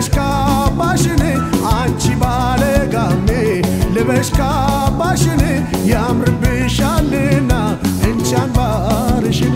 ካባሽን አንቺ ባለጋሜ ልበሽ ካባሽን ያምርብሻልና እንቺ አንባርሽን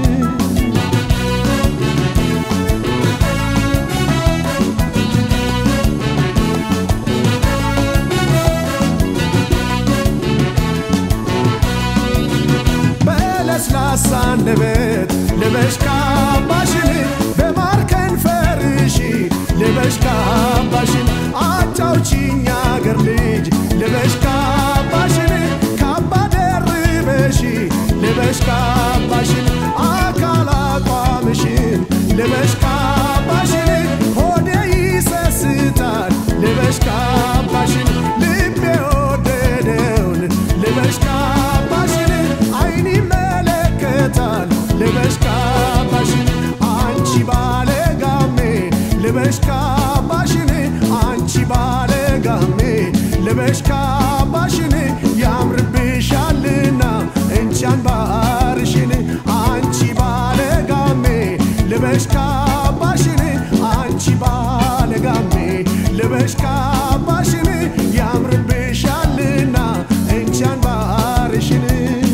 በለስላሳ አንደበት ልበሽ ካባሽን በማር ከንፈርሽ ልበሽ ካባሽን አጫውቺኝ አገር ልጅ ልበሽ ካባሽን ካባ ደርበሽ ልበሽ ካባሽን አካል አቋምሽን ልበሽ ካባሽን ሆዴ ይሰስታል ልበሽ ካባሽን ልቤ ወደደውን ልበሽ ካባሽን አይን ይመለከታል ልበሽ ካባሽን አንቺ ባለጋሜ ልበሽ ካባሽን አንቺ ባለጋሜ ልበሽ ካባሽን ያምርብሻልና እንቺ አንባርሽን አንቺ ባለጋሜ ልበሽ ካባሽን አንቺ ባለጋሜ ልበሽ ካባሽን ያምርብሻልና እንቺ አንባርሽን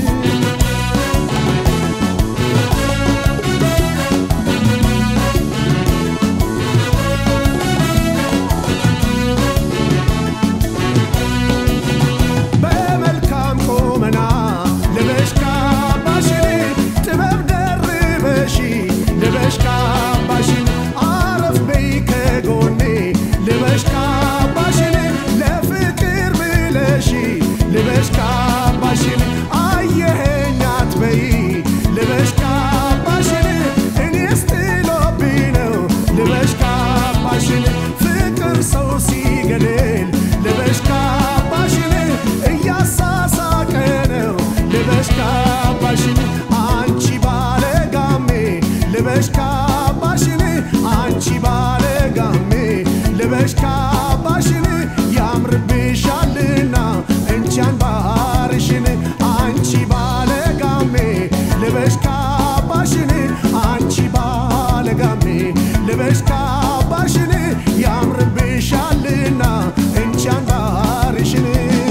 በመልካም ቁመና ልበሽ ካባሽን ጥበብ ደርበሽ ልበሽ ካባሽን አረፍ በይ ከጎኔ ልበሽ ካባሽን ለፍቅር ብለሽ ልበሽ ካባሽን አየኸኝ አትበይ ልበሽ ካባሽን እኔስ ጥሎብኝ ነው ልበሽ ካባሽን ፍቅር ሰው ሲገድል ልበሽ ካባሽን እያሳሳቀ ነው ልበሽ ካባሽን አንቺ ባለጋሜ ልበሽ ካባሽን አንቺ ባለጋሜ ልበሽ ካባሽን ያምርብሻልና እንቺ አንባርሽን አንቺ ባለጋሜ ልበሽ ካባሽን አንቺ ባለጋሜ ልበሽ ካባሽን ያምርብሻልና እንቺ አንባርሽን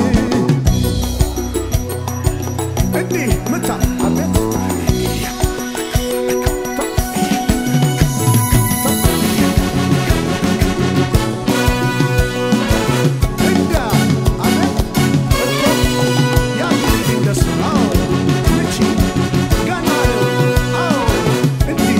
እንዲህ ምታ አቤት እንዳ አቤት እኮ ያንቺ እንደሱ አዎ ምቺ ገና አዎ እንዲህ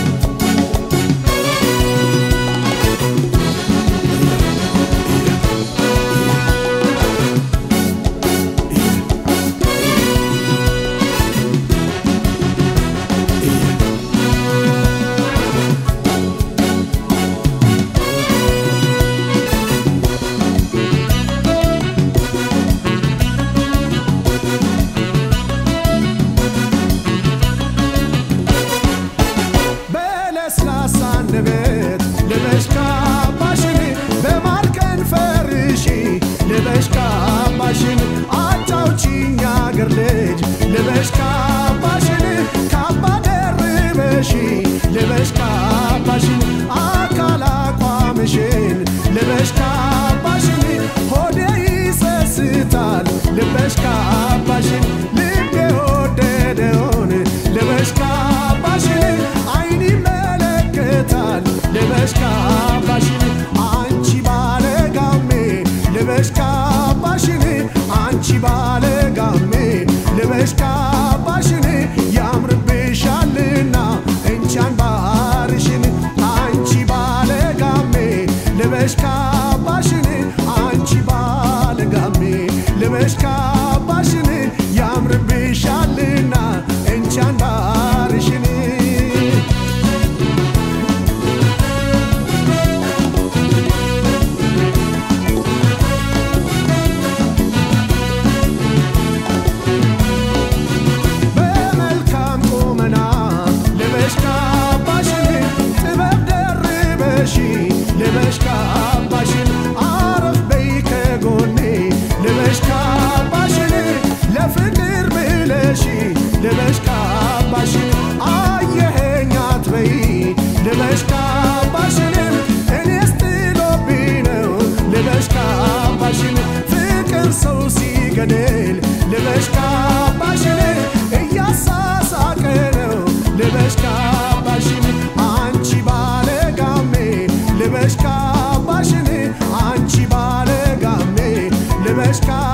በለስላሳ አንደበት ልበሽ ካባሽን በማር ከንፈርሽ ልበሽ ካባሽን አጫውቺኝ አገር ልጅ ልበሽ ካባሽን ካባ ደርበሽ ልበሽ ካባሽን አካል አቋምሽን ልበሽ ካባሽን ሆዴ ይሰስታል ልበሽ ካባሽን ልቤ ወደደውን ልበሽ ካባሽን አይን ይመለከታል ልበሽ ካባሽን አንቺ ባለጋሜ ልበሽ ካባሽን አንቺ ባለጋሜ ልበሽ ካባሽን ያምርብሻልና እንቺ አንባርሽን አንቺ ባለጋሜ ልበሽ ካባሽን አንቺ ባለጋሜ ልበሽ ካባሽን ያምርብሻልና እንቺ አንባርሽን ልበሽ